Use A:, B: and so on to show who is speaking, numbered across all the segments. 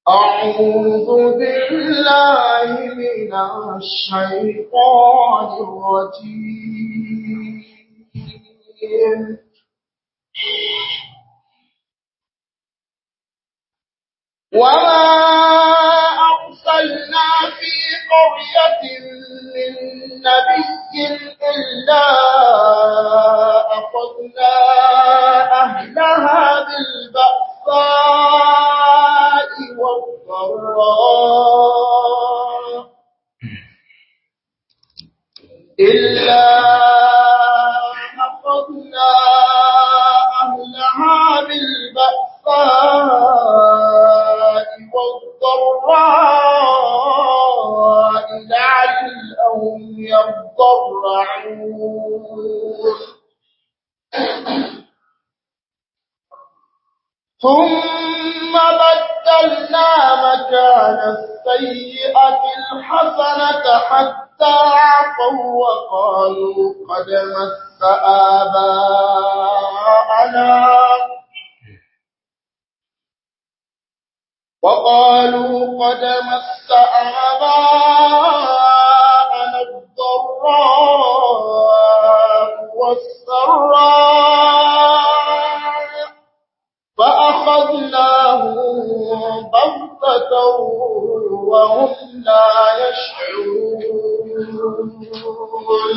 A: أعوذ بالله من الشيطان الرجيم وما أرسلنا في قرية من نبي إلا أخذنا أهلها بالبأساء والضراء إلا أخذنا أهلها بالبأساء والضراء لعلهم يضرعون ثم بدلنا مكان السيئة الحسنة حتى عفوا وقالوا قد مس آباءنا وقالوا قد مس آباءنا الضراء والسراء فأخذناهم بغتة وهم لا يشعرون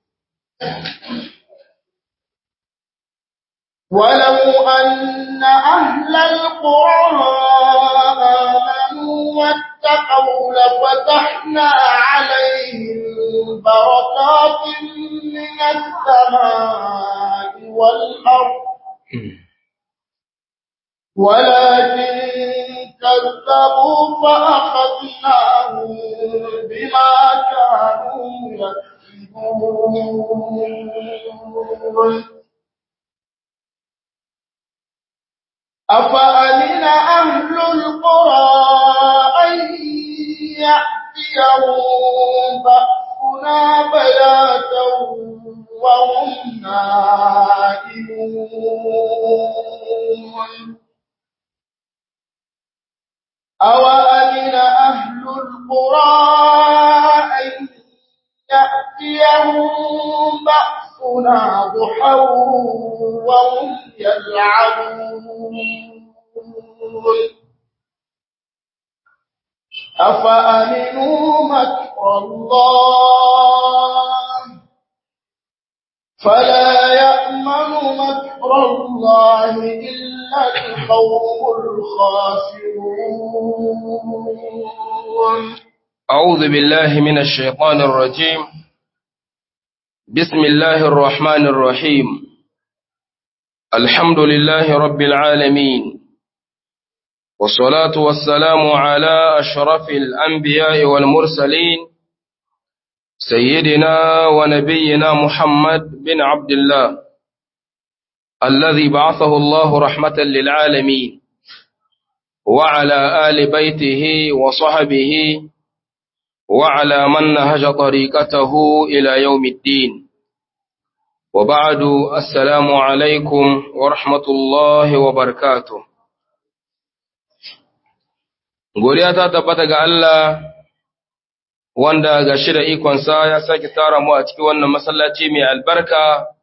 A: ولو أن أهل القرى آمنوا واتقوا لفتحنا عليهم بركات من السماء والأرض ولكن كذبوا فأخذناهم بما كانوا يكسبون أفأمن أهل القرى أن يأتيهم بأسنا بياتا وهم نائمون أوأمن أهل القرى أن يأتيهم بأسنا ضحى وهم يلعبون أفأمنوا مكر الله فلا يأمن مكر الله إلا القوم الخاسرون
B: أعوذ بالله من الشيطان الرجيم بسم الله الرحمن الرحيم الحمد لله رب العالمين والصلاة والسلام على أشرف الأنبياء والمرسلين سيدنا ونبينا محمد بن عبد الله الذي بعثه الله رحمة للعالمين وعلى آل بيته وصحبه وعلى من نهج طريقته إلى يوم الدين وبعد السلام عليكم ورحمة الله وبركاته godiya ta tabbata ga Allah wanda ga shi da ikonsa ya sake tara mu a cikin wannan masallaci mai albarka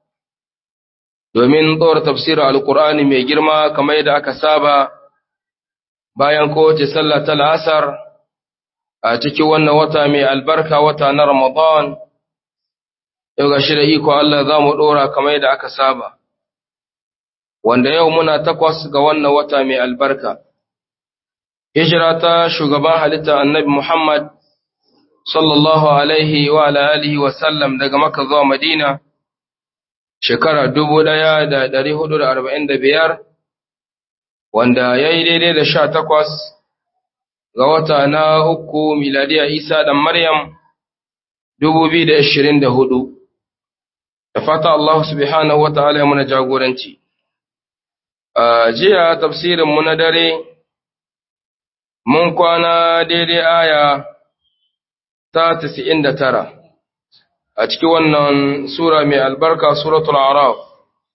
B: domin tsora tafsirin alkur'ani mai girma kamar yadda aka saba bayan kowace sallah ta la'asar a cikin wannan wata mai albarka wata na Ramadan, yau ga shi da iko Allah za mu ɗora kamar yadda aka saba, wanda yau muna takwas ga wannan wata mai albarka. Hijira ta shugaban halitta annabi Muhammad sallallahu Alaihi wa alihi wa sallam daga Makka zuwa Madina, shekara dubu ɗaya da ɗari hudu da arba'in da biyar, wanda ya yi daidai da sha takwas ga wata na uku miladiya Isa da Maryam dubu biyu da ashirin da hudu. Da fata Allah subhanahu wa ta'ala ya muna jagoranci. A jiya tafsirinmu na dare, mun kwana daidai aya ta tasi'in da tara a cikin wannan Sura mai albarka Suratul Araf.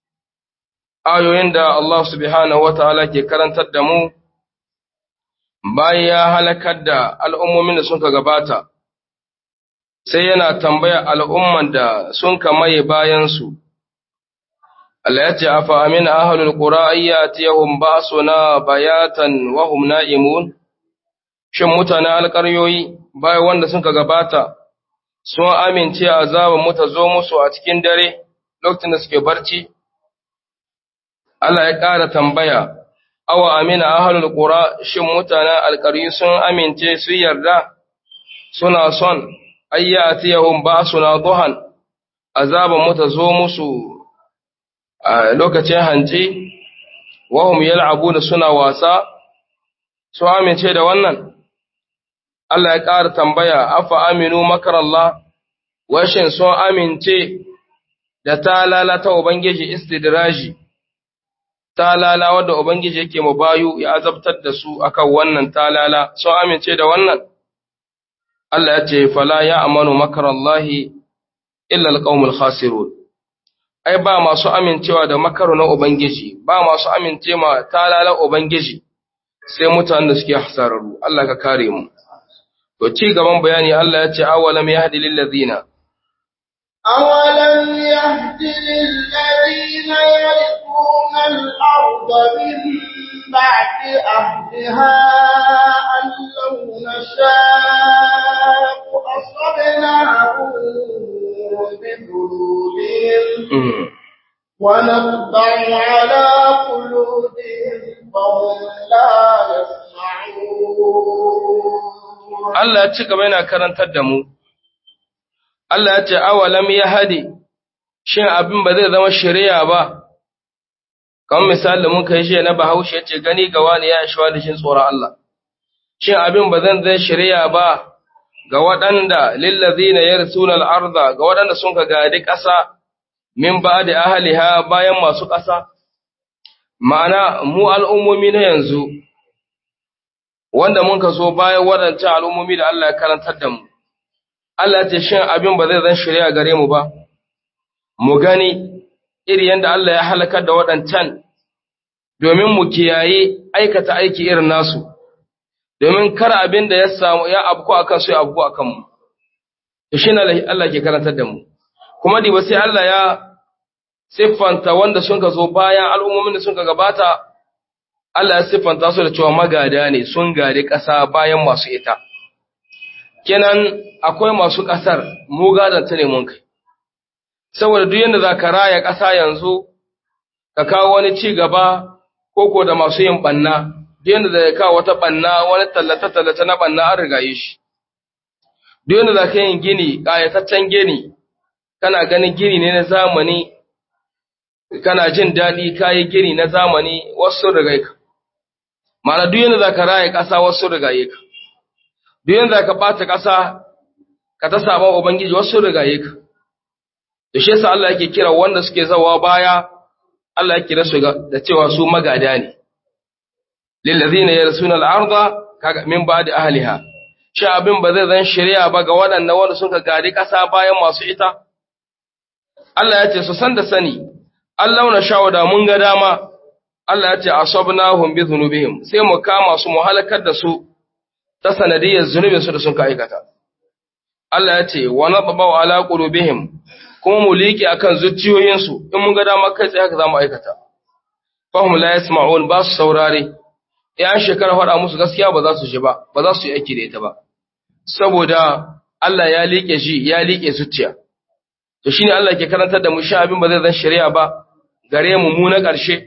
B: Ayoyin da Allah subhanahu wa ta'ala ke karantar da mu bayan ya halakar da al'ummomin da suka gabata, sai yana tambaya al'umman da sun kamaye bayansu. Allah ya ce, Afa amina ahalul ƙura ayyati yahun ba suna bayatan wahum na'imun, shin mutane alƙaryoyi bayan wanda suka gabata, sun amince azaban mu ta zo musu a cikin dare lokacin da suke barci? Allah ya ƙara tambaya, awa amina ahalul ƙura shin mutanen alƙaryu sun amince su yarda suna son ayyati yahun ba suna duhan azaban mu ta zo musu a lokacin hanci, wahum yal'abu da suna wasa, su amince da wannan? Allah ya ƙara tambaya, afa aminu makarallah, washin sun amince da ta lalata Ubangiji istidraji, ta lala wadda Ubangiji yake mu bayu ya azabtar da su akan wannan talala, sun amince da wannan? Allah ya ce, Fala ya amanu makarallahi illa alƙaumul khasirun. Ai, ba masu amincewa da makaru na Ubangiji, ba masu amince ma talala Ubangiji, sai mutanen da suke hasararru, Allah ka kare mu. To ci gaban bayani Allah ya ce awalam yahdi lil ladina
A: أولم يهد للذين يرثون الأرض من بعد أهلها أن لو نشاء أصبناهم بذنوبهم ونطبع على قلوبهم فهم لا يسمعون
B: Allah ya ci gaba yana karantar da mu Allah ya ce awalam ya hade shin abin ba zai zama shari'a ba kamar misali da muka yi shi na Bahaushe ya ce gani ga wani ya shi wani shin tsoron Allah shin abin ba zan zai shari'a ba ga waɗanda lillazina yarsuna al-arda ga waɗanda sun ka gadi ƙasa min ba'di ahliha bayan masu ƙasa ma'ana mu al'ummomi na yanzu wanda mun ka zo bayan waɗancan al'ummomi da Allah ya karantar da mu Allah ce shin abin ba zai zan shirya gare mu ba, mu gani iri yadda Allah ya halakar da waɗancan domin mu kiyaye aikata aiki irin nasu, domin kar abin da ya samu ya abku a kansu ya abku a kanmu. Da shi Allah ke karantar da mu. Kuma diba sai Allah ya siffanta wanda sun ka zo bayan al'ummomin da sun ka gabata, Allah ya siffanta su da cewa magada ne sun gari ƙasa bayan masu ita. kenan akwai masu ƙasar mu gadanta ne mun kai saboda duk yanda za ka raya ƙasa yanzu ka kawo wani ci gaba koko da masu yin ɓanna duk yanda za ka kawo wata ɓanna wani tallata-tallata na ɓanna an rigaye shi duk yanda za ka yin gini ƙayataccen gini kana ganin gini ne na zamani kana jin daɗi ka yi gini na zamani wasu rigaye ka ma'ana duk yanda za ka raya ƙasa wasu rigaye ka duk yanda ka ɓata ƙasa ka ta saba Ubangiji wasu rigaye ka. Da shi yasa Allah yake kira wanda suke zawa baya, Allah yake kira su da cewa su magada ne. Lillazina yarsuna al-arda kaga min ba'di ahliha. Shi abin ba zai zan shari'a ba ga waɗannan wanda suka gadi ƙasa bayan masu ita. Allah ya ce su san da sani, Allah na sha'u da mun ga dama, Allah ya ce asabnahum bi dhunubihim sai mu kama su mu halakar da su ta sanadiyar zunubin su da sun ka aikata. Allah ya ce, wa na ɓaɓa ala ƙulubihim, kuma mu liƙe a kan zuciyoyinsu, in mun ga dama kai tsaye haka za mu aikata. Fahim la ya ba su saurare, ‘yan shekara faɗa musu gaskiya ba za su ji ba, ba za su yi aiki da ita ba. Saboda Allah ya liƙe shi, ya liƙe zuciya. To shi ne Allah ke karantar da mu sha abin ba zai zan shari'a ba, gare mu mu na ƙarshe.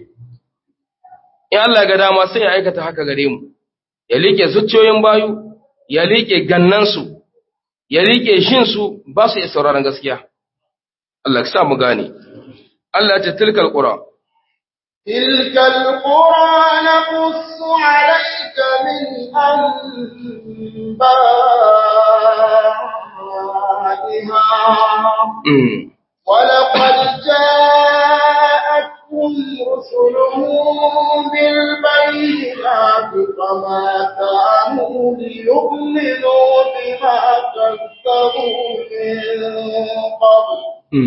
B: In Allah ga dama sai ya aikata haka gare mu, ya liƙe zuciyoyin bayu, ya liƙe gannansu, ya riƙe shinsu ba su iya sauraron gaskiya. Allah sa mu gane. Allah ce tilkal ƙura.
A: Tilkal ƙura na kusu alaika min an ولقد جاءتهم رسلهم بالبينات فما كانوا ليؤمنوا بما كذبوا من قبل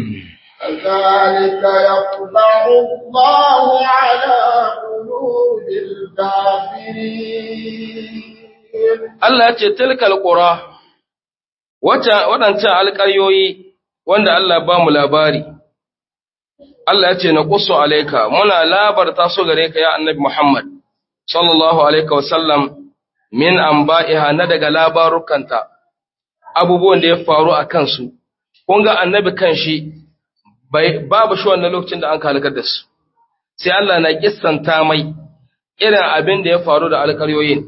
A: كذلك يطبع الله على قلوب الكافرين
B: Allah ya ce tilkal qura waɗancan alƙaryoyi wanda Allah ba mu labari Allah ya ce na qussu alayka muna labarta su gare ka ya annabi Muhammad sallallahu alaihi wasallam min anba'iha na daga labarukanta abubuwan da ya faru a kansu kun ga annabi kanshi babu shi wannan lokacin da an halakar da su sai Allah na kissanta mai irin abin da ya faru da alƙaryoyin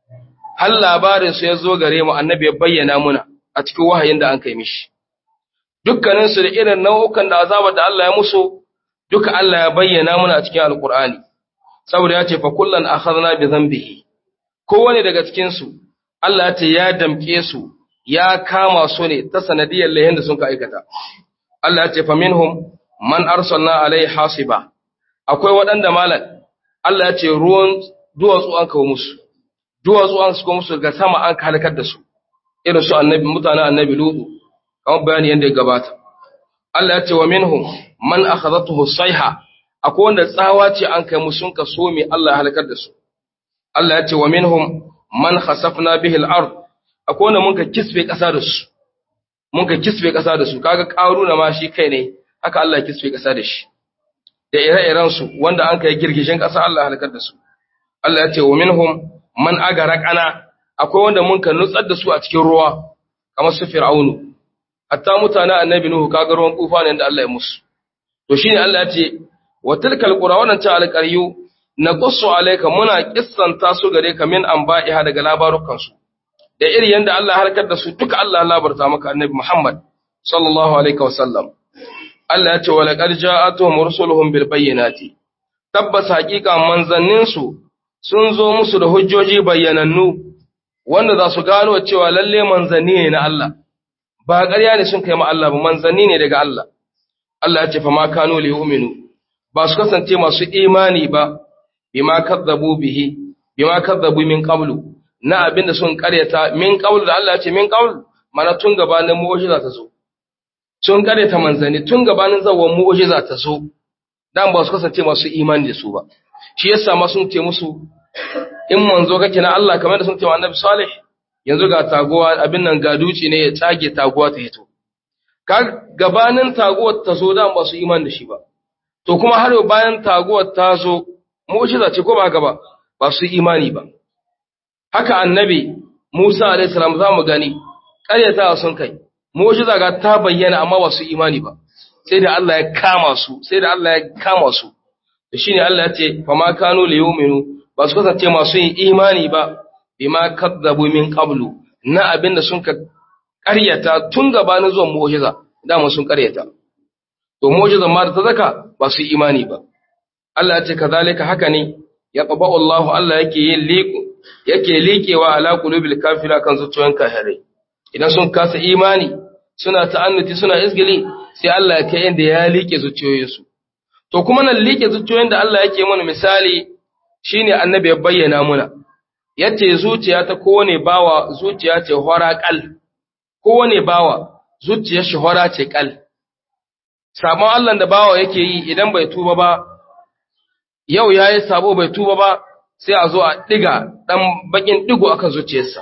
B: har labarin su ya zo gare mu annabi ya bayyana muna a cikin wahayin da an kai mishi dukkanin su da irin nau'ukan da azabar da Allah ya musu duka Allah ya bayyana muna a cikin alƙur'ani saboda ya ce fa kullan akhadna bi dhanbihi kowane daga cikin su Allah ya ce ya damke su ya kama su ne ta sanadiyar lahin da sun ka aikata Allah ya ce fa minhum man arsalna alai hasiba akwai waɗanda malam Allah ya ce ruwan duwatsu an kawo musu duwatsu an suka musu ga sama an halakar da su irin su annabi mutanen annabi lutu kamar bayani yadda ya gabata Allah ya ce wa minhum man akhadhatuhu sayha akwai wanda tsawa ce an kai musu sun ka so me Allah ya halakar da su Allah ya ce wa minhum man khasafna bihi al-ard akwai wanda mun ka kisbe ƙasa da su mun ka kisbe ƙasa da su kaga ƙaruna ma shi kai ne haka Allah ya kisbe ƙasa da shi da ire-iren su wanda an kai girgishin ƙasa Allah ya halakar da su Allah ya ce wa minhum man agaraqana akwai wanda mun ka nutsar da su a cikin ruwa kamar su fir'aunu hatta mutanen annabi nuhu kaga ruwan kufa ne da Allah ya musu to shine Allah ya ce wa tilkal qura wannan ta alqaryu naqussu alayka muna kissanta su gare ka min anba'iha daga labarukan su da iri yanda Allah ya harkar da su duka Allah ya labarta maka annabi Muhammad sallallahu alaihi wasallam Allah ya ce wa laqad ja'atuhum rusuluhum bil bayyinati tabbas haqiqa manzannin su sun zo musu da hujjoji bayyanannu wanda za su gano cewa lalle manzanni ne na Allah ba ƙarya ne sun kai ma Allah ba manzanni ne daga Allah Allah ya ce fa ma kanu li yu'minu ba su kasance masu imani ba bima kadzabu bihi bima kadzabu min qablu na abinda sun karyata min qablu da Allah ya ce min qablu mana tun gabanin mu'jiza ta zo sun karyata manzanni tun gabanin zawon mu'jiza ta zo dan ba su kasance masu imani da su ba shi yasa ma sun ce musu in manzo kake na Allah kamar da sun ce wa Annabi Salih yanzu ga taguwa abin nan ga duci ne ya tsage taguwa ta hito ka gabanin taguwar ta zo dan ba su imani da shi ba to kuma har yau bayan taguwar ta zo mu'jiza ce ko ba haka ba ba su imani ba haka annabi Musa alaihi salam za mu gani ƙaryata sun kai mu'jiza ga ta bayyana amma ba su imani ba sai da Allah ya kama su sai da Allah ya kama su to shine Allah ya ce fa ma kanu li yu'minu ba su kasance masu yin imani ba bima kadzabu min qablu na abinda sun ka ƙaryata tun gabanin zuwan mu'jiza dama sun ƙaryata to mu'jizan ma da ta zaka ba su imani ba Allah ya ce kazalika haka ne ya qaba'u Allah Allah yake yin liqu yake liƙewa ala qulubil kafira kan zuciyoyin kafirai idan sun kasa imani suna ta'annuti suna isgili sai Allah ya kai inda ya liƙe zuciyoyinsu to kuma nan liƙe zuciyoyin da Allah yake mana misali shine annabi ya bayyana muna yace zuciya ta kowane bawa zuciya ce hora kal kowane bawa zuciyar shi hora ce kal sabon Allah da bawa yake yi idan bai tuba ba yau yayi sabo bai tuba ba sai a zo a diga dan bakin digo akan zuciyarsa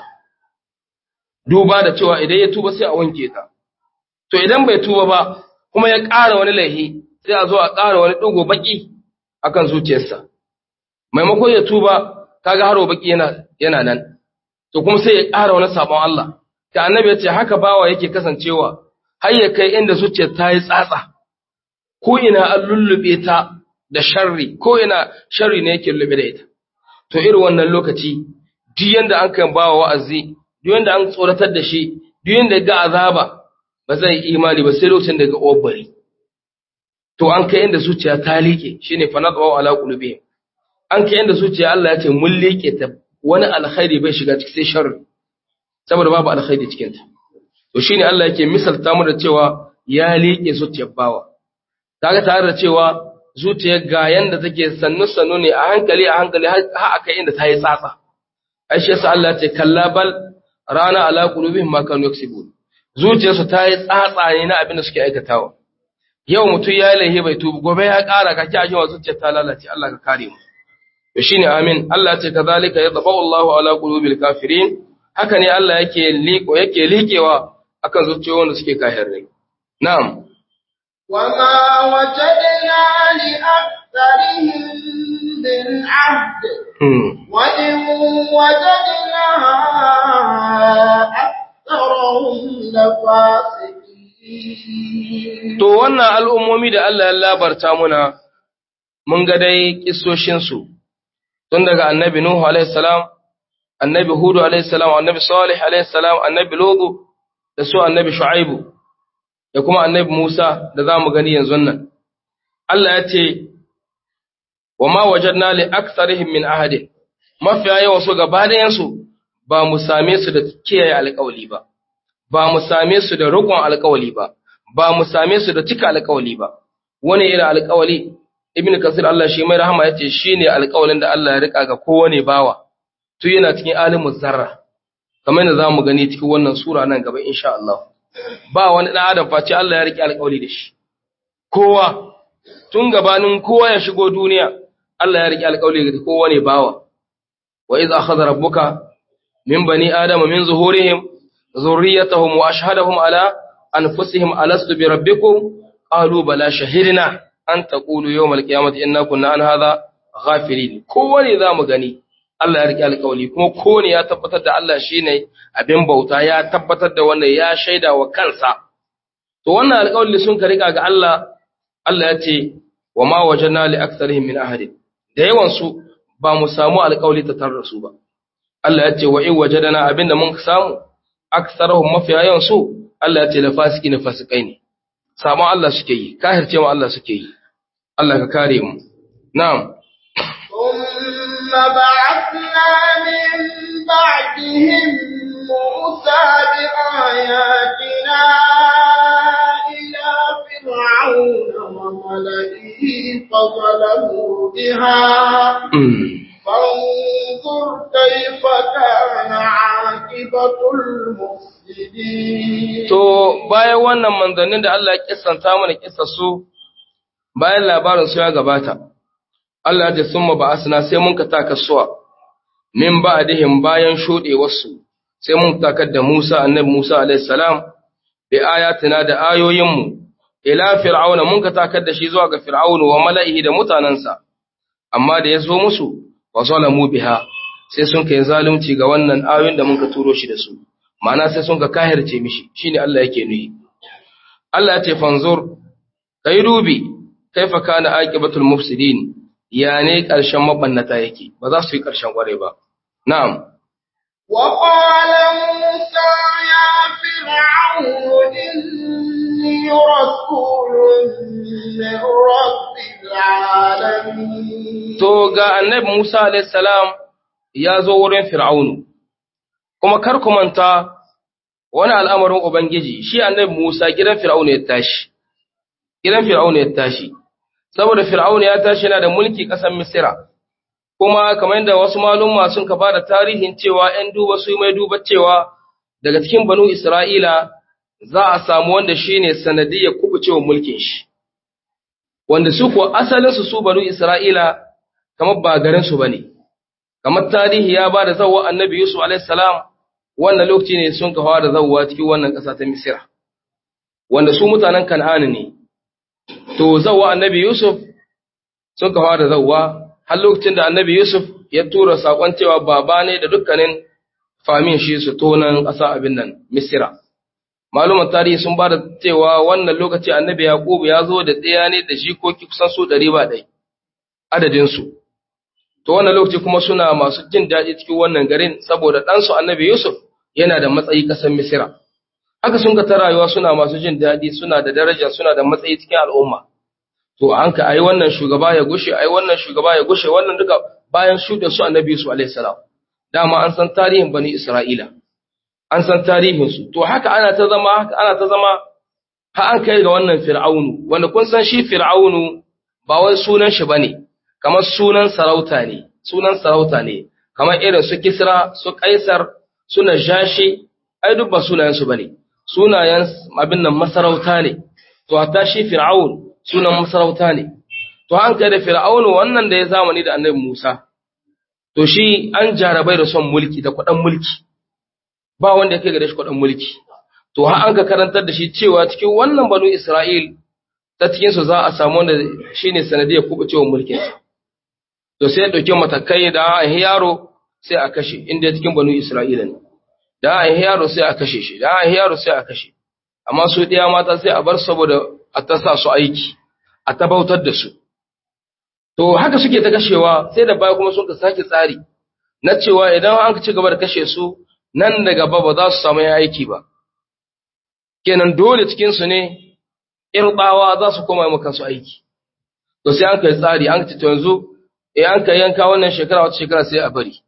B: duba da cewa idan ya tuba sai a wanke ta to idan bai tuba ba kuma ya ƙara wani laihi sai a zo a ƙara wani digo baki akan zuciyarsa maimakon ya tuba kaga haro baki yana yana nan to kuma sai ya ƙara wani sabon Allah ta annabi ya ce haka bawa yake kasancewa har ya kai inda zuciyar ta yi tsatsa ko ina an lullube ta da sharri ko ina sharri ne yake lullube da ita to irin wannan lokaci duk yanda an kan bawa wa'azi duk yanda an tsoratar da shi duk yanda ga azaba ba zai yi imani ba sai lokacin da ga obari to an kai inda zuciya ta liƙe shine fa nadwa ala qulubihim an kai inda zuciya Allah ya ce mun liƙe ta wani alkhairi bai shiga cikin sai sharri saboda babu alkhairi cikin ta to shine Allah yake misalta mu da cewa ya liƙe zuciyar bawa kaga tare da cewa zuciyar ga yanda take sannu sannu ne a hankali a hankali har aka inda ta yi tsatsa ai shi yasa Allah ya ce kalla bal rana ala qulubihim ma kanu yaksibun zuciyarsu ta yi tsatsa ne na abin da suke aikatawa yau mutum ya yi laihi bai tubu gobe ya ƙara ka ki ajiyar zuciyar ta lalace Allah ka kare mu to shine amin Allah ya ce kazalika yatba'u Allahu ala qulubil kafirin haka ne Allah yake liko yake likewa akan zuciyoyin da suke kafirai na'am
A: وما وجدنا لأكثرهم من عهد
B: hmm.
A: وإن وجدنا أكثرهم لفاسقين
B: To wannan al'ummomi da Allah ya labarta muna, mun ga dai ƙisoshinsu, tun daga annabi Nuhu alaihissalam, annabi Hudu alaihissalam, annabi Salih alaihissalam, annabi Lodu, da su annabi Shu'aibu, da kuma annabi Musa da za mu gani yanzu nan. Allah ya ce, wa ma wajen na li aksarihim min ahadin, mafiya yawa su gaba ɗayansu ba mu same su da kiyaye alƙawali ba, ba mu same su da riƙon alƙawali ba, ba mu same su da cika alƙawali ba wani irin alƙawali ibn kasir Allah shi mai rahama yace shine alƙawalin da Allah ya rika ga kowane bawa to yana cikin alimu zarra kamar yadda zamu gani cikin wannan sura nan gaba insha Allah ba wani dan adam face Allah ya rike alƙawali da shi kowa tun gabanin kowa ya shigo duniya Allah ya rike alƙawali ga kowane bawa wa idza akhadha rabbuka min bani adama min zuhurihim zurriyatahum wa ashhadahum ala أنفسهم ألست بربكم قالوا بلى شهدنا أن تقولوا يوم القيامة إنا كنا عن هذا غافلين كوني ذا مغني Allah ya rike alƙawari kuma kowane ya tabbatar da Allah shine abin bauta ya tabbatar da wannan ya shaida wa kansa to wannan alƙawari sun ka rika ga Allah Allah ya ce wa ma wajana li aktharihim min ahadin da yawan su ba mu samu alƙawari ta tarra su ba Allah ya ce wa in wajadana abinda mun samu aktharuhum mafiya yawan su Allah ya ce la fasiki na fasikai ne sabon Allah suke yi kahirce ma Allah suke yi Allah ka kare mu na'am
A: ثم بعثنا من بعدهم موسى بآياتنا إلى فرعون وملئه فظلموا بها
B: Mm.
A: فانظر كيف كان عاقبة المفسدين
B: to bayan wannan manzannin da Allah ya kissanta mana kissar su bayan labarin su ya gabata Allah ya ce summa ba'asna sai mun ka taka suwa min ba'dihim bayan shudewar su sai mun takar da Musa annabi Musa alaihi salam bi ayatina da ayoyin mu ila fir'auna mun ka takar da shi zuwa ga fir'aunu wa mala'ihi da mutanansa amma da ya zo musu wa zalamu biha sai sun kai zalunci ga wannan ayoyin da mun ka turo shi da su ma'ana sai sun ka kahirce mishi shine Allah yake nuyi Allah ya ce fanzur kai dubi kaifa kana aqibatul mufsidin ya ne karshen mabannata yake ba za su yi karshen kware ba na'am
A: وقال موسى يا فرعون إني رسول من رب العالمين
B: to ga annabi Musa alayhi salam ya zo wurin fir'aunu kuma kar ku manta wani al'amarin ubangiji shi annabi Musa gidan fir'aunu ya tashi gidan fir'aunu ya tashi saboda fir'aunu ya tashi yana da mulki ƙasar Misira kuma kamar yadda wasu malumma sun ka bada tarihin cewa ‘yan duba su mai duba cewa daga cikin banu Isra'ila za a samu wanda shi ne sanadiyyar kubucewa mulkin shi, wanda su kuwa asalinsu su banu Isra'ila kamar ba garinsu ba ne, kamar tarihi ya ba da zauwa annabi Yusuf a.s. wannan lokaci ne sun ka fara zauwa cikin wannan ƙasa ta Misira, wanda su mutanen Kan'ani ne, to zauwa annabi Yusuf sun ka fara zauwa har lokacin da annabi Yusuf ya tura saƙon cewa baba ne da dukkanin famin shi su tonan ƙasa abin nan Misira. Maluman tarihi sun ba da cewa wannan lokaci annabi Yaƙubu ya zo da tsaya ne da jikoki kusan su ɗari ba ɗai adadinsu. To wannan lokaci kuma suna masu jin daɗi cikin wannan garin saboda ɗansu annabi Yusuf yana da matsayi ƙasar Misira. Haka sun ka ta rayuwa suna masu jin daɗi suna da daraja suna da matsayi cikin al'umma. to an ka ai wannan shugaba ya gushe ai wannan shugaba ya gushe wannan duka bayan shuɗe su annabi Yusuf alaihi salam dama an san tarihin bani Isra'ila an san tarihin su to haka ana ta zama haka ana ta zama ha an kai ga wannan fir'aunu wanda kun san shi fir'aunu ba wai sunan shi bane kamar sunan sarauta ne sunan sarauta ne kamar irin su Kisra su Kaisar su Najashi ai duk ba sunayen su bane sunayen abin nan masarauta ne to hatta shi fir'aun sunan masarauta ne to an kai da fir'aunu wannan da ya zamani da annabi Musa to shi an jarabai da son mulki da kuɗin mulki ba wanda ya kai gare shi kudin mulki to har an ka karantar da shi cewa cikin wannan banu Isra'il ta cikin su za a samu wanda shine sanadiyar kubucewa mulkin sa to sai ya dauke matakai da an yaro sai a kashe inda cikin banu Isra'ila ne da an yaro sai a kashe shi da an yaro sai a kashe amma su ɗaya mata sai a bar saboda a ta sa su aiki a tabautar da su to haka suke ta kashewa sai da baya kuma sun ka sake tsari na cewa idan an ci gaba da kashe su nan da gaba ba za su samu aiki ba kenan dole cikin su ne irbawa za su koma maka su aiki to sai an kai tsari an ci to yanzu eh an kai yanka wannan shekara wata shekara sai a bari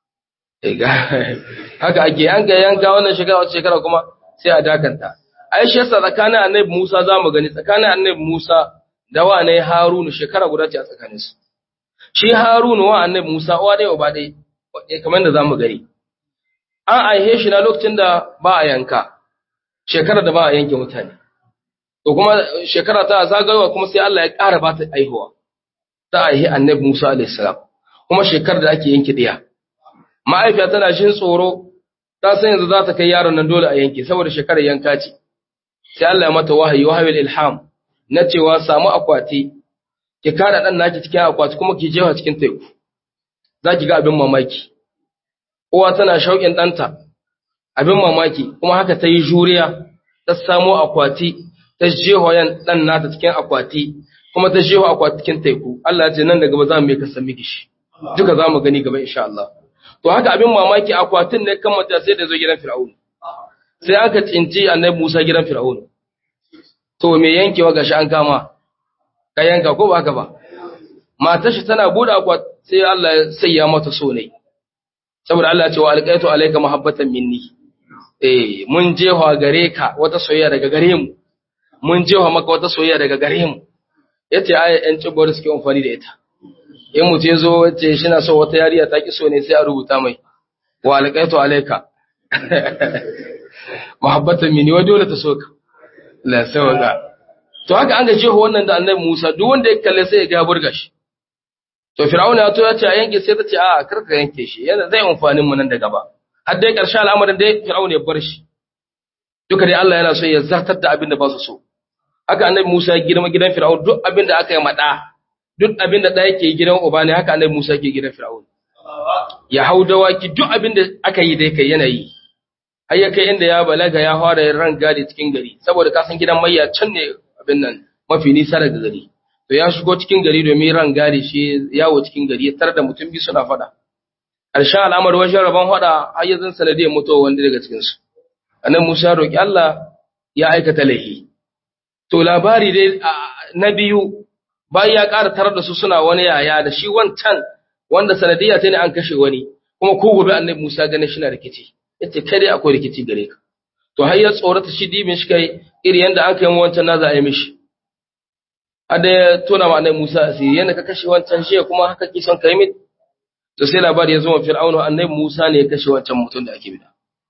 B: haka ake an kai yanka wannan shekara wata shekara kuma sai a dakanta ai shi yasa tsakanin annabi Musa zamu gani tsakanin annabi Musa da wa ne Harunu shekara guda ce a tsakanin su shi Harunu wa annabi Musa uwa dai uba dai kamar da zamu gani an aihe shi na lokacin da ba a yanka shekara da ba a yanke mutane to kuma shekara ta zagayowa kuma sai Allah ya ƙara ba ta aihuwa ta aihe annabi Musa alaihi salam kuma shekarar da ake yanke diya ma'aifiya tana shin tsoro ta san yanzu za ta kai yaron nan dole a yanke saboda shekarar yanka ce sai Allah ya mata wahayi wahayul ilham na cewa samu akwati ki kada dan naki cikin akwati kuma ki jefa cikin teku zaki ga abin mamaki uwa tana shauƙin ɗanta abin mamaki kuma haka ta yi juriya ta samo akwati ta jefa yan ɗan nata cikin akwati kuma ta jefa akwati cikin teku Allah ya ce nan da gaba za mu yi kasan miki shi duka za mu gani gaba insha Allah to haka abin mamaki akwatin ne kan mata sai da zo gidan Fir'aun sai aka tsinci annabi Musa gidan Fir'aun to me yankewa gashi an kama ka yanka ko ba haka ba matar shi tana bude akwat sai Allah ya sayya mata so ne saboda Allah ya ce wa alqaitu alayka mahabbatan minni eh mun jefa gare ka wata soyayya daga gare mu mun jefa maka wata soyayya daga gare mu yace ai yan cibar suke amfani da ita in mutum ya zo wace shi na so wata yariya ta ki so ne sai a rubuta mai wa alƙaitu alaika muhabbatan mini wa dole ta so ka la sawaka to haka an ga jeho wannan da annabi Musa duk wanda ya kalle sai ya ga burga shi to fir'auna ya to ya ce a yanke sai ta ce a kar ka yanke shi yana zai amfanin mu nan da gaba har dai karshe al'amarin dai fir'auna ya bar shi duka dai Allah yana so ya zartar da abin da ba su so haka annabi Musa ya girma gidan fir'auna duk abin da aka yi mada duk abin da ɗaya ke gidan uba ne haka annabi Musa ke gidan Fir'aun. Ya hau dawaki duk abin da aka yi dai kai yana yi. Har ya kai inda ya balaga ya fara yin ran gadi cikin gari saboda ka san gidan mayya can ne abin nan mafi nisa daga gari. To ya shigo cikin gari domin ran gadi shi yawo cikin gari ya tar da mutum biyu suna faɗa. Ƙarshen al'amar wajen rabon faɗa har ya zan sanadiyar mutuwa wanda daga cikinsu. Annabi Musa ya roƙi Allah ya aikata laifi. To labari dai na biyu bayan ya ƙara tarar da su suna wani yaya da shi wancan wanda sanadiyya ta ne an kashe wani kuma ko gobe annabi Musa ganin shi na rikici yace kai dai akwai rikici gare ka to har ya tsorata shi dibin shi kai iri yanda aka yi wancan na za a yi mishi ada ya tona ma annabi Musa asiri yanda ka kashe wancan shi kuma haka ki son kai mit to sai labari ya zo wa Fir'auna annabi Musa ne ya kashe wancan mutum da ake bida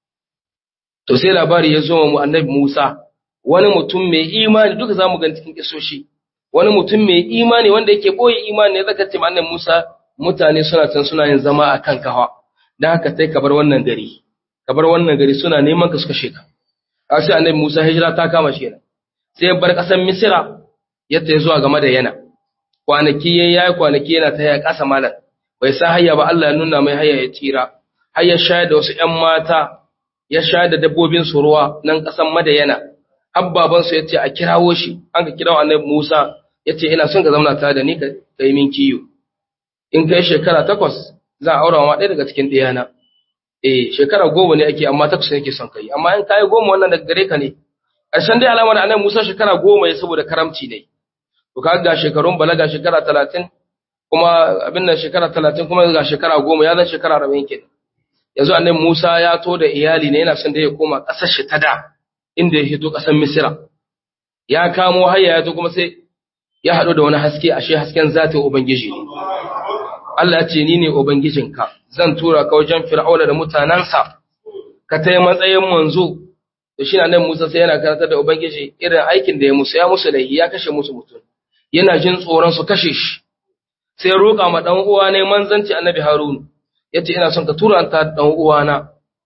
B: to sai labari ya zo wa annabi Musa wani mutum mai imani duka zamu ga cikin kisoshi wani mutum mai imani wanda yake boye imani ne zaka ce annabi Musa mutane suna can suna yin zama a kan kawa dan haka sai ka bar wannan gari ka bar wannan gari suna neman ka su kashe ka a sai annabi Musa hijira ta kama shi kenan sai ya bar kasar Misra ya tafi zuwa game da yana kwanaki yayi yayi kwanaki yana ta ya kasa malam bai san hayya ba Allah ya nuna mai hayya ya tsira har ya shayar da wasu ƴan mata ya shayar da dabbobin su ruwa nan kasan Madayana har babansu ya ce a kirawo shi an ka kirawo annabi Musa ya ce ina son ka zauna tare da ni ka yi min kiyo in kai shekara takwas za a aura wa ɗaya daga cikin ɗiyana eh shekara goma ne ake amma takwas yake son kai amma in kayi goma wannan daga gare ka ne ƙarshen dai alamar annabi Musa shekara goma ya saboda karamci ne to ka ga shekarun balaga shekara talatin kuma abin nan shekara talatin kuma ga shekara goma ya zan shekara arba'in kenan yanzu annabi Musa ya to da iyali ne yana son da ya koma ƙasar shi ta da inda ya hito ƙasar Misira ya kamo hayya ya to kuma sai ya haɗu da wani haske ashe hasken zatin Ubangiji ne. Allah ya ce ni ne Ubangijinka, zan tura ka wajen Fir'auna da mutanensa, ka ta yi matsayin manzo, da shi na nan Musa sai yana karatar da Ubangiji irin aikin da ya musu, ya musu laihi ya kashe musu mutum, yana jin tsoron su kashe shi. Sai ya roƙa ma ɗan uwa ne manzanci annabi Harunu, ya ce ina son ka tura ta ɗan uwana,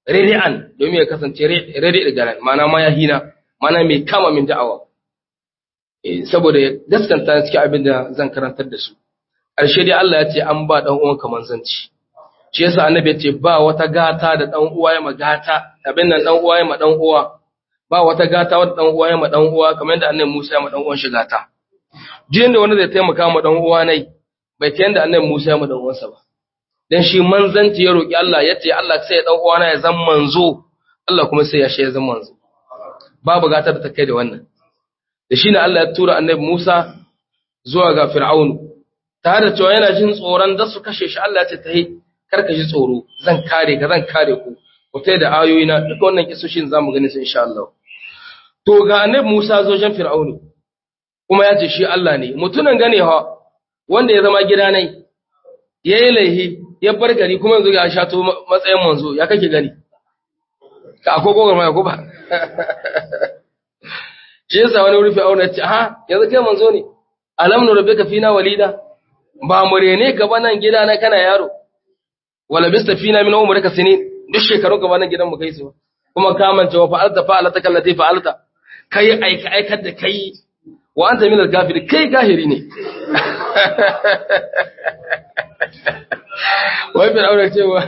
B: redi'an domin ya kasance redi da garan mana ma ya hina mana mai kama min da'awa saboda ya gaskanta cikin abin da zan karantar da su ƙarshe dai Allah ya ce an ba dan uwan kaman zanci shi yasa annabi ya ce ba wata gata da dan uwa ya magata abin nan dan uwa ya ma dan uwa ba wata gata wadda dan uwa ya ma dan uwa kamar yadda annabi Musa ya ma dan uwan shi gata jin da wanda zai taimaka ma dan uwa nai bai ta yanda annabi Musa ya ma dan uwansa ba dan shi manzanci ya roki Allah ya ce Allah sai ya dan uwana ya zama manzo Allah kuma sai ya shi ya zama manzo babu gata da ta kai da wannan da shi ne Allah ya tura annabi Musa zuwa ga Fir'aunu tare da cewa yana jin tsoron da su kashe shi Allah ya ce ta yi karka ji tsoro zan kare ka zan kare ku ku tai da ayoyi na duka wannan kisoshin zamu gani su insha Allah to ga annabi Musa zo jan Fir'aunu kuma ya ce shi Allah ne mutunan gane ha wanda ya zama gida nai yayi laihi ya bar gari kuma yanzu ga shato matsayin manzo ya kake gani ka akwai gogar mai ko ba shi yasa wani rufe auna ce ha yanzu kai manzo ne alam nu rabbika fina walida ba murene ka ba nan gida na kana yaro wala bista fina min umrika sinin duk shekarun ka ba nan gidan mu kai su kuma ka manta wa fa'alta fa'alata kallati fa'alta kai aika aikar da kai wa anta min al-kafir kai kahiri ne wai bin aure cewa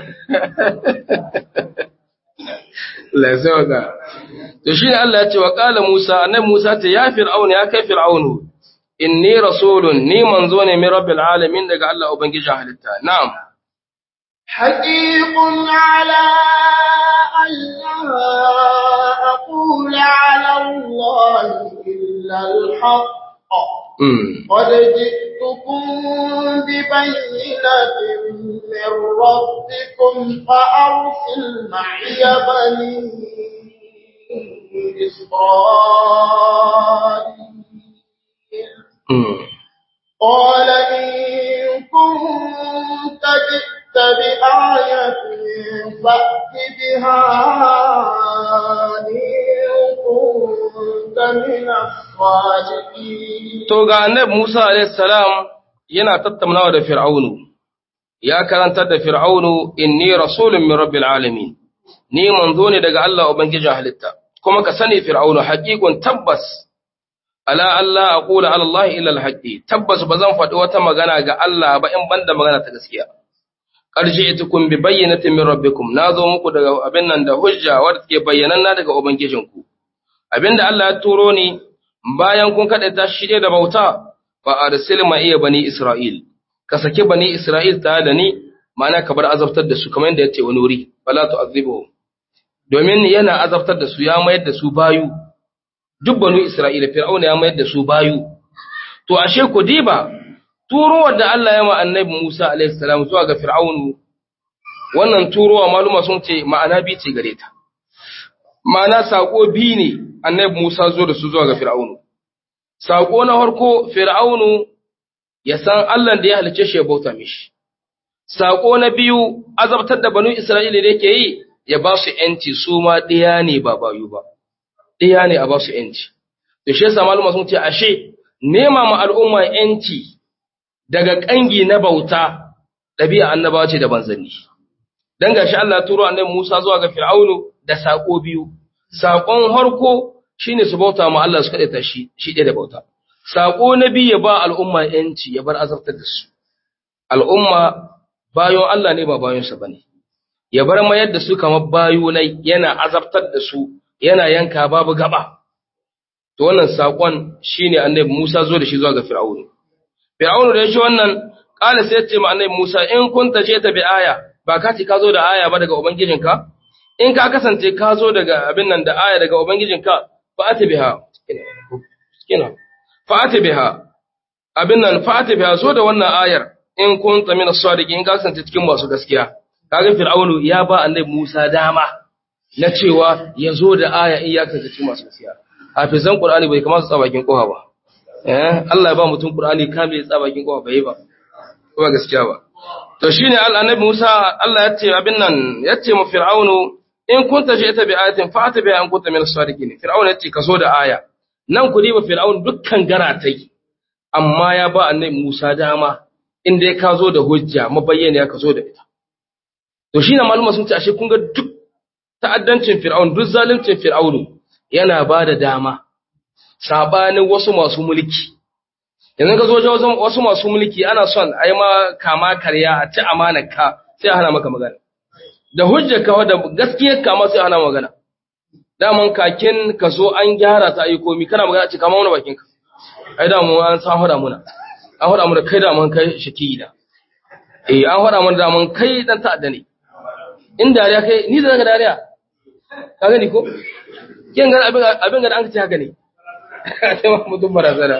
B: la sauka to shine Allah ya ce wa qala Musa annabi Musa ta ya fir'auna ya kai fir'aunu inni rasulun ni manzo ne min rabbil alamin daga Allah ubangijin halitta na'am
A: حقيق على أن لا أقول على الله إلا الحق قد جئتكم ببينة من ربكم فأرسل معي بني إسرائيل قال إن كنت جئت بآية فأت بها إن كنت من الصادقين
B: To ga annabi Musa alayhi salam yana tattaunawa da Fir'aunu. Ya karantar da Fir'aunu inni rasulun min rabbil alamin. Ni manzo ne daga Allah ubangijin halitta. Kuma ka sani Fir'aunu haqiqun tabbas ala Allah aqula ala Allah illa al-haqqi. Tabbas bazan faɗi wata magana ga Allah ba in banda magana ta gaskiya. Qarji itukum bi bayyinatin min rabbikum. Nazo muku daga abin nan da hujja wadda take bayyananna daga ubangijinku. Abinda Allah ya turo ni bayan kun kaɗa ta shi da bauta, fa arsil ma iya bani Isra'il, ka saki bani Isra'il tare da ni, ma'ana ka bar azabtar da su kamar yadda ya ce wani wuri, bala tu azibu. Domin yana azabtar da su ya mayar da su bayu, duk banu Isra'ila, Fir'auna ya mayar da su bayu. To, ashe ku diba, turowar da Allah ya ma annabi Musa alaihi salam zuwa ga Fir'aunu, wannan turowa maluma sun ce ma'ana bi ce gare ta. Ma'ana saƙo biyu ne annabi Musa zo da su zuwa ga Fir'aunu. Saƙo na harko Fir'aunu ya san Allah da ya halice shi ya bauta mishi. Saƙo na biyu azabtar da banu Isra'ila da yake yi ya ba su ‘yanci su ma ɗaya ne ba bayu ba. Ɗaya ne a ba su ‘yanci. Da shi yasa maluma sun ce ashe nema ma al'umma ‘yanci daga ƙangi na bauta ɗabi'a annabawa ce da banzanni. Dan gashi Allah ya turo annabi Musa zuwa ga Fir'aunu da saƙo biyu. Saƙon harko shi ne su bauta ma Allah su kaɗaita shi, shi ɗaya da bauta. Saƙo na biyu ya ba al'umma ‘yanci ya bar azabtar da su. Al'umma bayon Allah ne ba bayonsa ba ne. Ya bar mayar da su kamar bayo na yana azabtar da su, yana yanka babu gaba. To wannan saƙon shi ne annabi Musa zo da shi zuwa ga Fir'aunu. Fir'aunu da ya ce wannan, ƙala sai ya ce ma annabi Musa, in kun tace ta bi aya, ba ka ce ka zo da aya ba daga Ubangijinka? in ka kasance ka zo daga abin nan da aya daga ubangijinka fa'ati biha kina fa'ati biha abin nan fa'ati biha zo da wannan ayar in kunta min as-sadiqin in ka kasance cikin masu gaskiya kaga fir'aunu ya ba annabi Musa dama na cewa ya zo da aya in ya kasance cikin masu gaskiya hafizan qur'ani bai kamata su tsabakin kowa ba eh Allah ya ba mutum qur'ani kamil tsabakin kowa bai ba ba gaskiya ba to shine annabi Musa Allah ya ce abin nan ya ce mu fir'aunu in kunta ita bi ayatin fa ta bi an kunta min as-sadiqin fir'aun yace ka zo da aya nan ku diba fir'aun dukkan garatai amma ya ba annabi Musa dama in dai ka zo da hujja mabayyana ka zo da ita to shine maluma sun ce ashe kun ga duk ta'addancin fir'aun duk zaluncin fir'aunu yana ba da dama sabanin wasu masu mulki yanzu ka zo wajen wasu masu mulki ana son a yi ma kama karya a ci amanar ka sai a hana maka magana da hujjar ka da gaskiyar kama sai a hana magana daman kakin ka zo an gyara ta ayi komi kana magana ce kama wani bakin ka ai da mu an san hada muna an hada mu da kai da mun kai shaki da eh an hada mun da mun kai dan ta'adda ne in dariya kai ni da ga dariya ka gani ko kin ga abin abin ga an ce haka ne sai ma mutum barazana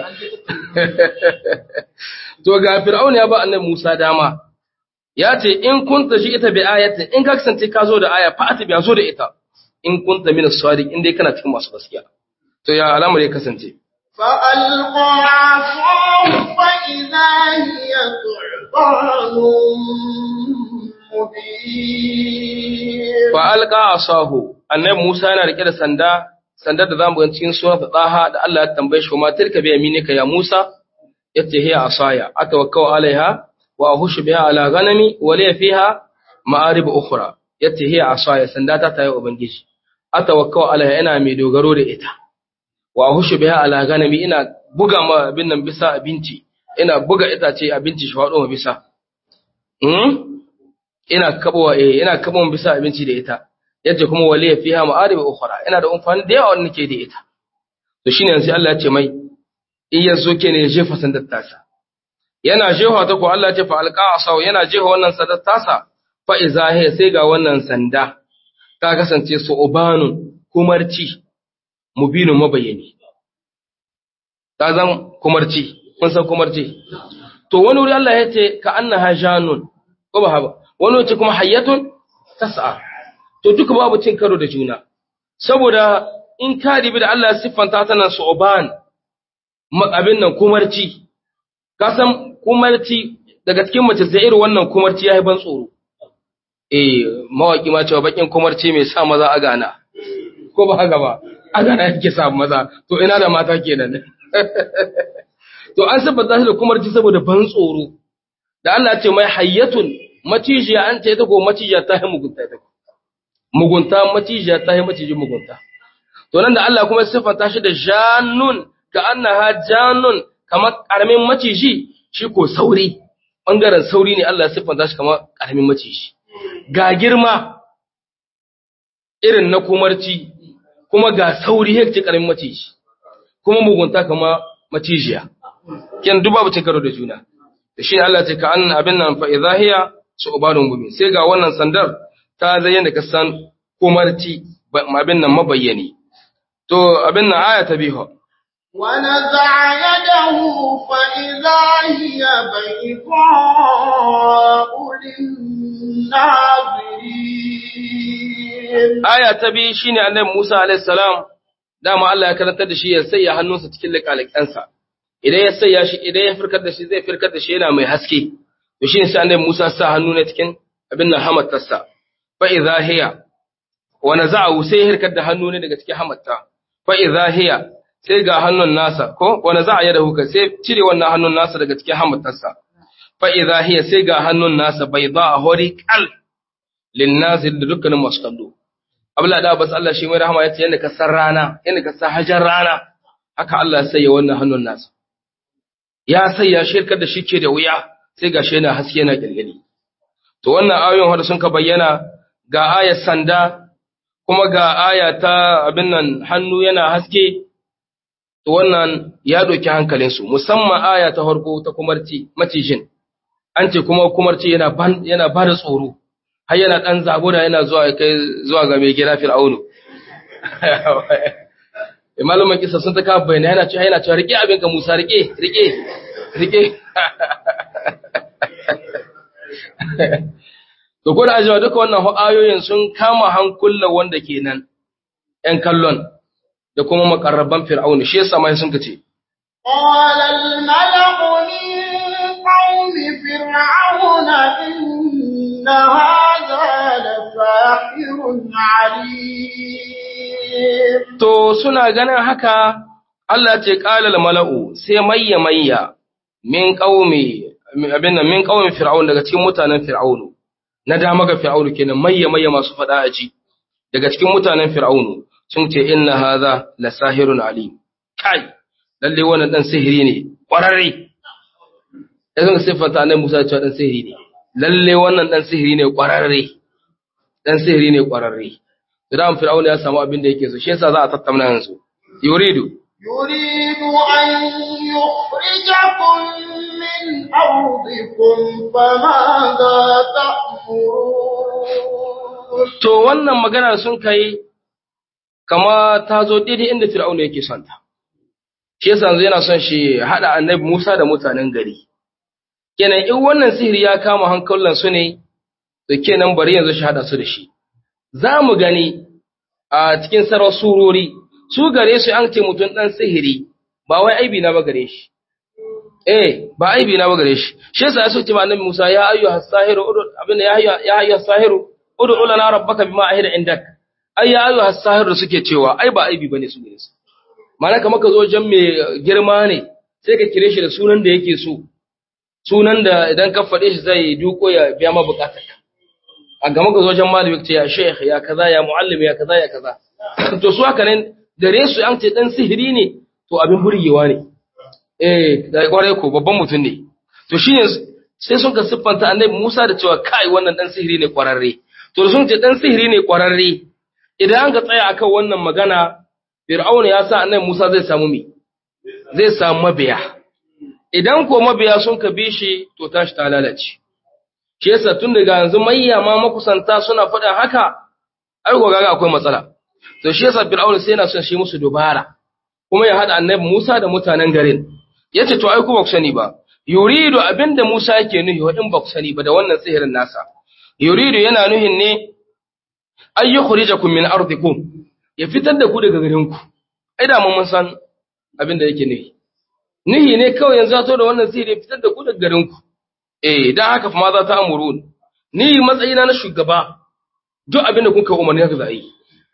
B: to ga fir'auna ya ba annabi Musa dama ya ce in kunta shi ita bi ayatin in ka kasance ka zo da aya fa ati zo da ita in kunta min as-sadiq in dai kana cikin masu gaskiya to ya alamar ya kasance
A: فألقى عصاه فإذا هي ثعبان مبين
B: fa alqa asahu annabi Musa yana rike da sanda sandar da zamu ga cikin surat Taha da Allah ya tambaye shi ma tilka bi yaminika ya Musa yace hiya asaya atawakkau alaiha wa ahushu biha ala ghanami wa li fiha ma'arib ukhra yace hiya asaya sanda ta tayi ubangiji atawakkau alaiha ina mai dogaro da ita wa ahushu biha ala ghanami ina buga ma abin nan bisa abinci ina buga itace abinci shi faɗo ma bisa hmm? ina kabowa eh ina kabon bisa abinci da ita yace kuma waliya fiha ma'arib ukhra ina da amfani da yawa wanda nake da ita to shine yanzu Allah ya ce mai in yazo ke ne jefa sandar tasa yana jefa ta ko Allah ya ce fa alqa asaw yana jefa wannan sandar tasa fa iza hiya sai ga wannan sanda ta kasance su ubanun kumarci mubinun mabayani ta zan kumarci kun san kumarci to wani wuri Allah ya ce ka annaha janun ko ba haba wani wace kuma hayyatun tas'a to duka babu cin karo da juna saboda in ka ribi da Allah ya siffanta ta nan su'ban abin nan kumarci ka san kumarci daga cikin mace sai irin wannan kumarci yayi ban tsoro eh mawaki ma cewa bakin kumarci mai sa maza a gana ko ba haka ba a gana yake sa maza to ina da mata kenan to an siffanta shi da kumarci saboda ban tsoro da Allah ya ce mai hayyatun macijiya an ce ita ko macijiya ta yi mugunta ita mugunta macijiya ta yi macijin mugunta to nan da Allah kuma siffanta shi da janun ka annaha janun kamar karamin maciji shi ko sauri bangaren sauri ne Allah ya siffanta shi kamar karamin maciji ga girma irin na kumarci kuma ga sauri yake karamin maciji kuma mugunta kamar macijiya kin duba bacin karo da juna da shi Allah ce ka an abin nan fa idhahiya su'banun mubin sai ga wannan sandar ta zayyana ka san kumarci abin nan mabayyani to abin nan aya ta biyu
A: ونزع يده فإذا هي بيضاء للناظرين
B: aya ta biyu shine annabi Musa alaihi salam dama Allah ya karantar da shi ya sanya hannunsa cikin liƙaliƙansa idan ya sanya shi idan ya firkar da shi zai firkar da shi yana mai haske to shine sai annabi Musa sa hannu ne cikin abin nan hamattarsa fa idza hiya wa naza'u sai ya hirkar da hannu ne daga cikin hamatta fa idza hiya sai ga hannun nasa ko wa naza'a yadahu ka sai cire wannan hannun nasa daga cikin hamattarsa fa idza hiya sai ga hannun nasa bayda hori kal lin nazil da dukkanin masu kallo abla da bas Allah shi mai rahama yace yanda ka san rana yanda ka san hajar rana haka Allah ya sanya wannan hannun nasa ya sanya shirkar da shi ke da wuya sai ga shi yana haske yana kirgini to wannan ayoyin wanda sun ka bayyana ga ayar sanda kuma ga aya ta abin nan hannu yana haske to wannan ya doki hankalinsu musamman aya ta farko ta kumarci macijin an ce kuma kumarci yana ban yana ba da tsoro har yana dan zabura yana zuwa kai zuwa ga mai gida fir'aunu malaman kisa sun ta kafa bayani yana cewa yana cewa rike abin ka Musa rike rike rike to ko da ajewa duka wannan ayoyin sun kama hankulan wanda kenan ƴan kallon da kuma makarraban fir'auna shi yasa mai sun kace
A: قال الملأ من قوم فرعون إن هذا لساحر عليم
B: to suna ganin haka Allah ce qalal mala'u sai mayya mayya min qaumi abin nan min qaumi fir'aun daga cikin mutanen fir'aunu na dama ga fir'aunu kenan mayya mayya masu fada aji daga cikin mutanen fir'aunu sun ce inna hadha la sahirun alim kai lalle wannan dan sihiri ne kwararre yanzu siffanta annabi Musa cewa dan sihiri ne lalle wannan dan sihiri ne kwararre dan sihiri ne kwararre idan fir'auna ya samu abin da yake so shi yasa za a tattauna yanzu yuridu
A: يريد أن يخرجكم من أرضكم فماذا تأمرون
B: to wannan magana sun kai kama ta zo daidai inda fir'auna yake son ta shi yasa yanzu yana son shi hada annabi Musa da mutanen gari kenan in wannan sihiri ya kama hankulan su ne to kenan bari yanzu shi hada su da shi za mu gani a cikin sarar surori su gare su an ce mutum dan sihiri ba wai aibi na ba gare shi eh ba aibi na ba gare shi shi yasa yaso ce ma annabi Musa ya ayyuha sahiru udu abin ya ayyuha ya ayyuha sahiru udu lana rabbaka bima ahida indak ai ya ayyuha sahiru suke cewa ai ba aibi bane su gare su mana kamar ka zo wajen mai girma ne sai ka kire shi da sunan da yake so sunan da idan ka faɗe shi zai duko ya biya ma bukatarka a gama ka zo wajen malami ka ce ya sheikh ya kaza ya muallim ya kaza ya kaza to su haka ne dare su an ce dan sihiri ne to abin burgewa ne eh da kwarai ko babban mutum ne to shine sai sun ka siffanta annabi Musa da cewa kai wannan dan sihiri ne kwararre to sun ce dan sihiri ne kwararre idan an ka tsaya akan wannan magana Fir'auna ya sa annabi Musa zai samu mi zai samu mabiya idan ko mabiya sun ka bi shi to tashi ta lalace shi yasa tun daga yanzu mayya ma makusanta suna faɗin haka ai ko gaga akwai matsala to shi yasa Fir'auna sai yana son shi musu dubara kuma ya hada annabi Musa da mutanen garin yace to ai ku ba ku sani ba yuridu abinda Musa yake nuhi wa in ba ku sani ba da wannan sihirin nasa yuridu yana nuhin ne ay yukhrijakum min ardikum ya fitar da ku daga garin ku ai da mun san abinda yake nuhi nuhi ne kawai yanzu ya to da wannan sihiri ya fitar da ku daga garin ku eh dan haka fa ma za ta amurun ni matsayina na shugaba duk abinda kuka umarni haka za a yi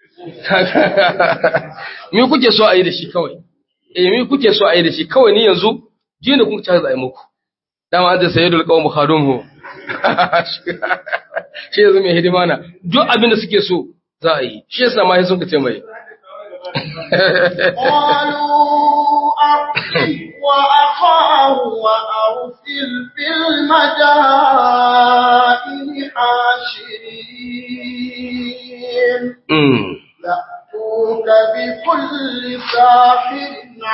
B: me kuke so a yi da shi kawai eh me kuke so a yi da shi kawai ni yanzu jini kun ta zai muku dama an da sayyidul qawm khadumhu shi yanzu mai hidima na duk abin da suke so za a yi shi yasa ma sun kace mai
A: قالوا أرسل وأخاه وأرسل في المدائن حاشرين
B: mm.
A: يأتوك بكل ساحر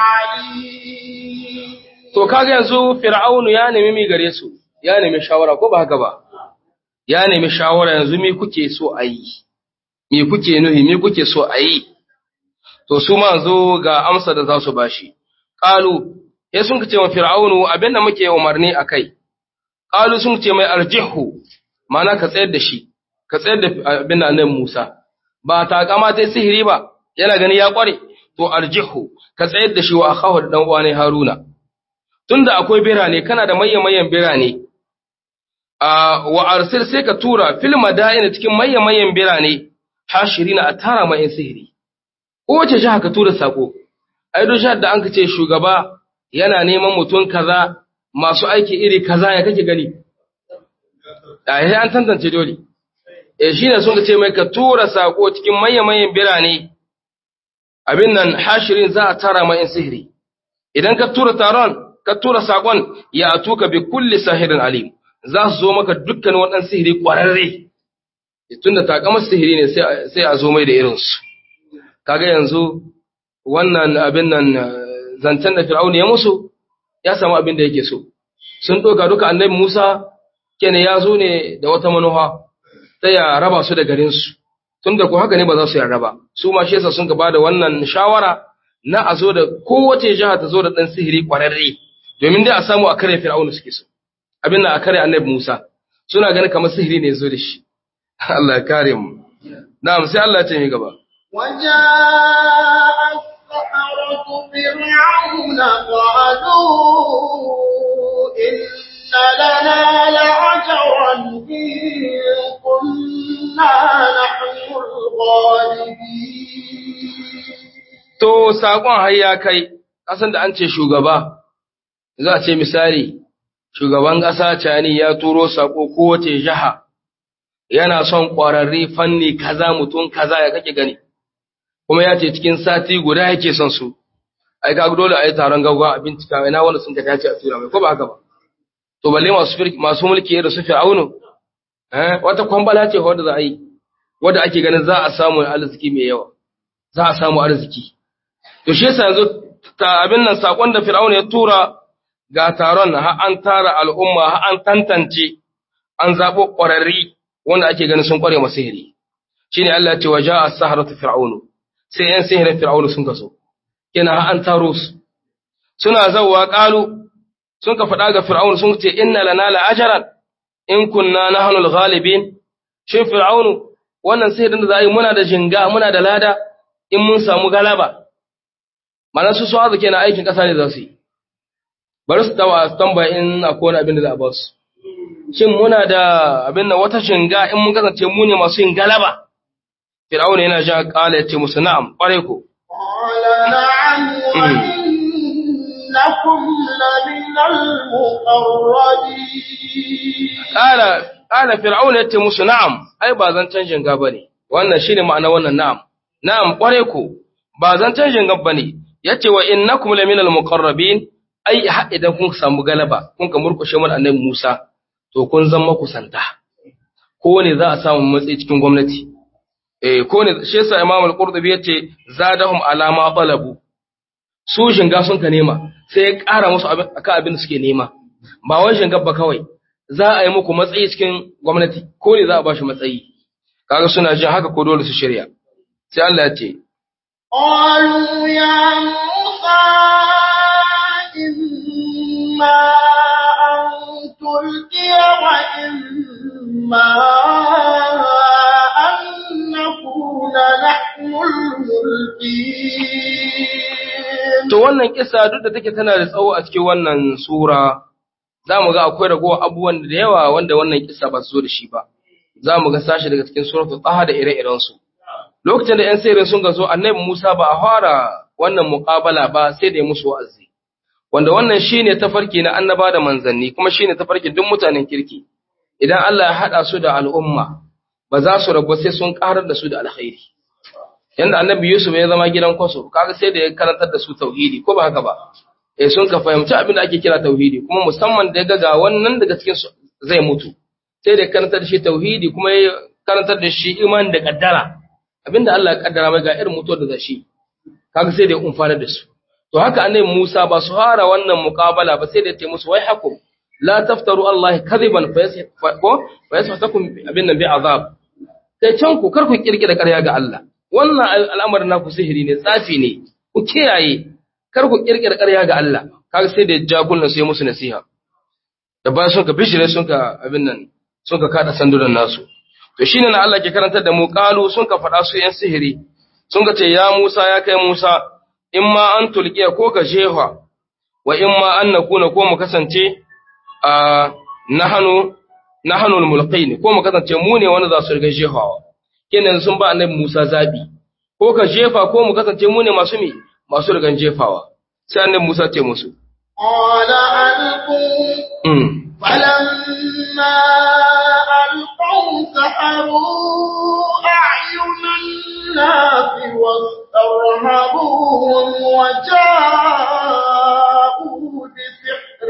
A: عليم
B: to kaga yanzu fir'aunu ya nemi mi gare su ya nemi shawara ko ba haka ba ya nemi shawara yanzu me kuke so a yi me kuke nuhi me kuke so a yi to su ma zo ga amsa da za su bashi qalu sai sun ce wa fir'aunu abinda muke umarni akai qalu sun ce mai arjihu mana ka tsayar da shi ka tsayar da abin da annabi Musa ba ta kama ta sihiri ba yana gani ya kware to arjihu ka tsayar da shi wa akhahu da dan uwa ne Haruna tunda akwai birane kana da mayyan mayyan birane a wa arsil sai ka tura fil madaina cikin mayyan mayyan birane hashirina a tara mai sihiri kowace jiha ka tura sako ai duk jihar da an ce shugaba yana neman mutum kaza masu aiki iri kaza ya kake gani a yi an tantance dole e shi ne sun ce mai ka tura sako cikin mayyan birane abin nan hashirin za a tara mai sihiri idan ka tura taron ka tura sakon ya atuka bi kulli sahirin alim za su zo maka dukkan waɗannan sihiri ƙwararre tunda takamar sihiri ne sai a zo mai da irinsu kaga yanzu wannan abin nan zancen da fir'auni ya musu ya samu abin da yake so sun ɗauka duka annabi musa kene ya zo ne da wata manuha ta ya raba su da garinsu tun da ku haka ne ba za su yarda ba su ma shi yasa sun gaba da wannan shawara na a zo da kowace jiha ta zo da ɗan sihiri ƙwararre domin dai a samu a kare fir'aunu suke so abin nan a kare annabi musa suna ganin kamar sihiri ne ya zo da shi Allah ya kare mu na'am sai Allah ya ce mi gaba
A: وجاء السحرة فرعون قالوا إن لنا لعجرا إن كنا نحن الغالبين
B: To, saƙon har ya kai, ƙasan da an ce shugaba, za a ce misali, shugaban ƙasa cani ya turo saƙo kowace jiha, yana son ƙwararri fanni kaza mutum kaza ya kake gani kuma ya ce cikin sati guda yake son su ai ga dole a yi taron gaggawa a bincika ina wanda sun ka dace a tura mai ko ba haka ba to balle masu masu mulki da su fir'aunu eh wata kwambala ce wanda za a yi wanda ake ganin za a samu arziki mai yawa za a samu arziki to shi yasa yanzu ta abin nan sakon da fir'aunu ya tura ga taron har an tara al'umma har an tantance an zabo ƙwararri wanda ake ganin sun ƙware masu sihiri shine Allah ya ce waja as-saharatu fir'aunu sai yan sihirin fir'aunu sun kaso kenan har an taro su suna zawwa qalu sun ka faɗa ga fir'aunu sun ce inna lana la ajran in kunna nahnu al-ghalibin shin fir'aunu wannan sihirin da za a yi muna da jinga muna da lada in mun samu galaba mana su su azu kenan aikin ƙasa ne za su yi bari su tawa su tambaya in akwai wani abin da za a ba su shin muna da abin da wata jinga in mun kasance mu ne masu yin galaba fir'auna yana ja kala ya ce musu na'am ƙware ku
A: قال نعم وإنكم لمن المقربين
B: kala kala fir'auna ya ce musu na'am ai ba zan canjin ga bane wannan shine ma'ana wannan na'am na'am ƙware ku ba zan canjin ga bane yace wa innakum laminal muqarrabin ai har idan kun samu galaba kun ka murkushe mun annabi Musa to kun zama kusanta ko ne za a samu matsayi cikin gwamnati eh ko ne shi yasa Imam Al-Qurtubi yace zadahum alama talabu su shinga sun ka nema sai ya ƙara musu abin akan abin da suke nema ba wai shinga ba kawai za a yi muku matsayi cikin gwamnati ko ne za a ba shi matsayi kaga suna jin haka ko dole su shirya sai Allah ya ce
A: قالوا يا موسى إما أن تلقي وإما أن نكون نحن الملقين
B: To wannan kisa duk da take tana da tsawo a cikin wannan sura, za mu ga akwai ragowar abubuwan da yawa wanda wannan kisa ba su zo da shi ba. Za mu ga sashi daga cikin suratul Taha da ire-irensu. Lokacin da ‘yan sirrin sun ga zo, annabi Musa ba a fara wannan muƙabala ba sai da ya musu wa'azi. Wanda wannan shi ne tafarki na annaba da manzanni, kuma shi ne tafarkin duk mutanen kirki. Idan Allah ya haɗa su da al'umma, ba za su rabu sai sun ƙarar da su da alkhairi. yanda annabi Yusuf ya zama gidan kwaso kaga sai da ya karantar da su tauhidi ko ba haka ba eh sun ka fahimci abin da ake kira tauhidi kuma musamman da ya ga ga wannan daga cikin su zai mutu sai da ya karantar da shi tauhidi kuma ya karantar da shi imani da kaddara abinda Allah ya kaddara mai ga irin mutuwar da zashi kaga sai da ya umfana da su to haka annabi Musa ba su fara wannan muqabala ba sai da ya ce musu wai hakum la taftaru Allah kadiban fa yasfatakum abin nan bi azab sai can ku kar ku kirkira ƙarya ga Allah wannan al'amarin naku sihiri ne tsafi ne ku kiyaye kar ku kirkira ƙarya ga Allah kaga sai da jagunan sai musu nasiha da ba sun ka bishire sun ka abin nan sun ka kada sandunan nasu to shine na Allah ke karantar da mu qalu sun ka faɗa su yan sihiri sun ka ce ya Musa ya kai Musa in ma an tulqiya ko ka jefa wa in ma an nakuna ko mu kasance a nahanu nahanu al-mulqin ko mu kasance mu ne wanda za su riga jefawa kenan sun ba annabi Musa zabi ko ka jefa ko mu kasance mu ne masu mi masu rigan jefawa sai annabi Musa ce musu
A: قال ألقوا
B: mm.
A: فلما ألقوا سحروا أعين الناس واسترهبوهم وجاءوا بسحر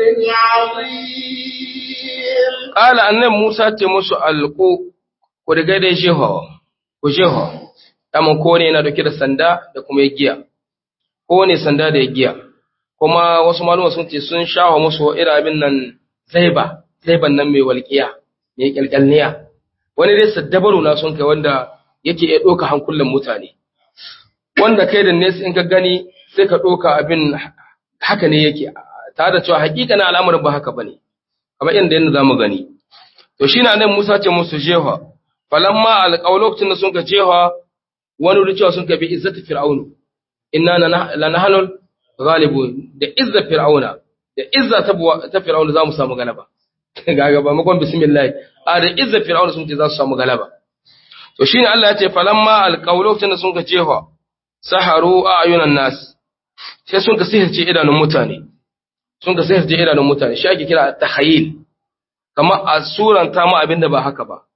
A: عظيم
B: Ƙala annabi Musa ce musu alƙo, ku riga dai jehawa, ku jehawa, daman kowane yana dauke da sanda da kuma ya giya, kowane sanda da ya giya, kuma wasu maluma sun ce sun shawa musu irin abin nan zaiba, zaiban nan mai walƙiya, mai ƙyalƙyalniya, wani dai saddabaru na sun kai wanda yake iya ɗauka hankulan mutane. Wanda kai da nesa in ka gani sai ka ɗauka abin haka ne yake, tare da cewa hakika na al'amarin ba haka ba ne. kamar yadda yadda za mu gani. To shi na nan Musa ce musu jeha, falamma alƙaw lokacin da sun ka jeha wani wuri cewa sun ka bi izzati fir'aunu, inna la nahanul ghalibu da izza fir'auna, da izza ta buwa- ta fir'auna za mu samu galaba. Ga gaba makon bismillah, a da izza fir'auna sun ce za su samu galaba. To shi ne Allah ya ce falamma alƙaw lokacin da sun ka jeha, saharu a ayunan nas, sai sun ka sihirce idanun mutane. sun ka sayar idanun mutane shi ake kira tahayyil kamar a suranta mu abin da ba haka ba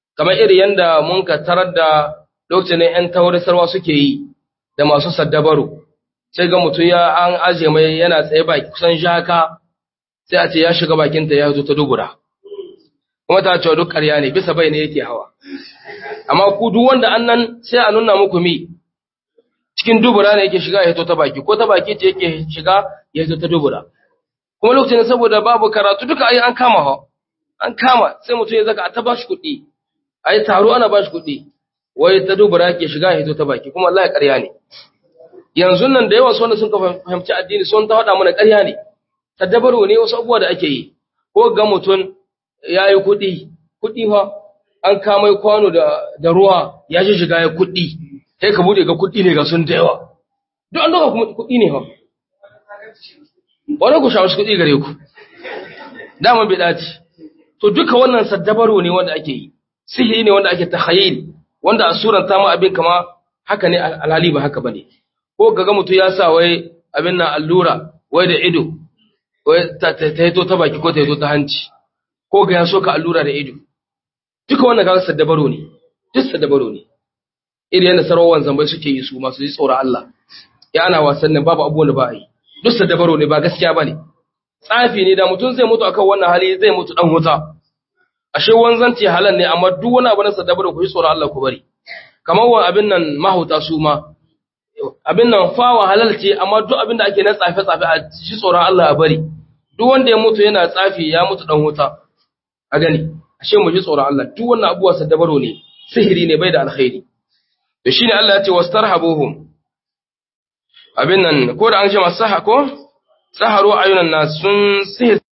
B: kamar iri yanda mun ka tarar da lokacin ‘yan taurisarwa suke yi da masu saddabaru, sai ga mutum ya an aje mai yana tsaye baki kusan shaka sai a ce ya shiga bakinta ya zo ta dubura. Kuma ta cewa duk ƙarya ne bisa bai ne yake hawa. Amma ku duk wanda an nan sai a nuna muku mi cikin dubura ne yake shiga ya hito ta baki ko ta baki ce yake shiga ya hito ta dubura. Kuma lokacin saboda babu karatu duka ai an kama ha. An kama sai mutum ya zaka a ta bashi kuɗi. A yi taro ana bashi kuɗi. wai ta dubura ke shiga hito ta baki kuma Allah ya ƙarya ne yanzu nan da yawa wanda sun ka fahimci addini sun ta faɗa mana ƙarya ne tadabbaro ne wasu abubuwa da ake yi ko ga mutum ya yi kuɗi kuɗi fa an kama kwano da, da ruwa ya ji shiga ya kuɗi sai ka bude ga kuɗi ne ga sun da yawa duk an doka kuma kuɗi ne fa wani ku sha wasu kuɗi gare ku dama bai dace to duka wannan saddabaro ne wanda ake yi sihiri ne wanda ake tahayyil wanda a suranta ma abin kama haka ne alhali ba haka bane ko gaga mutum ya sa wai abin nan allura wai da ido wai ta hito ta baki ko ta hito ta hanci ko ga ya so ka allura da ido duka wannan kaga saddabaro ne duk saddabaro ne irin yadda sarawan zambai suke yi su masu yi tsoron Allah ya ana wasan nan babu abubuwan da ba a yi duk saddabaro ne ba gaskiya bane tsafi ne da mutum zai mutu akan wannan hali zai mutu dan wuta ashe wanzanci halal ne amma duk wani abu na sadabara ku yi tsoron Allah ku bari kamar wa abin nan mahauta su ma abin nan fawa halal ce amma duk abin da ake na tsafe tsafe a shi tsoron Allah a bari duk wanda ya mutu yana tsafi ya mutu dan wuta a gani ashe mu ji tsoron Allah duk wannan abubuwa sadabaro ne sihiri ne bai da alkhairi to shine Allah ya ce wastarhabuhum abin nan ko da an ce masaha ko saharu ayunan nas sun sihir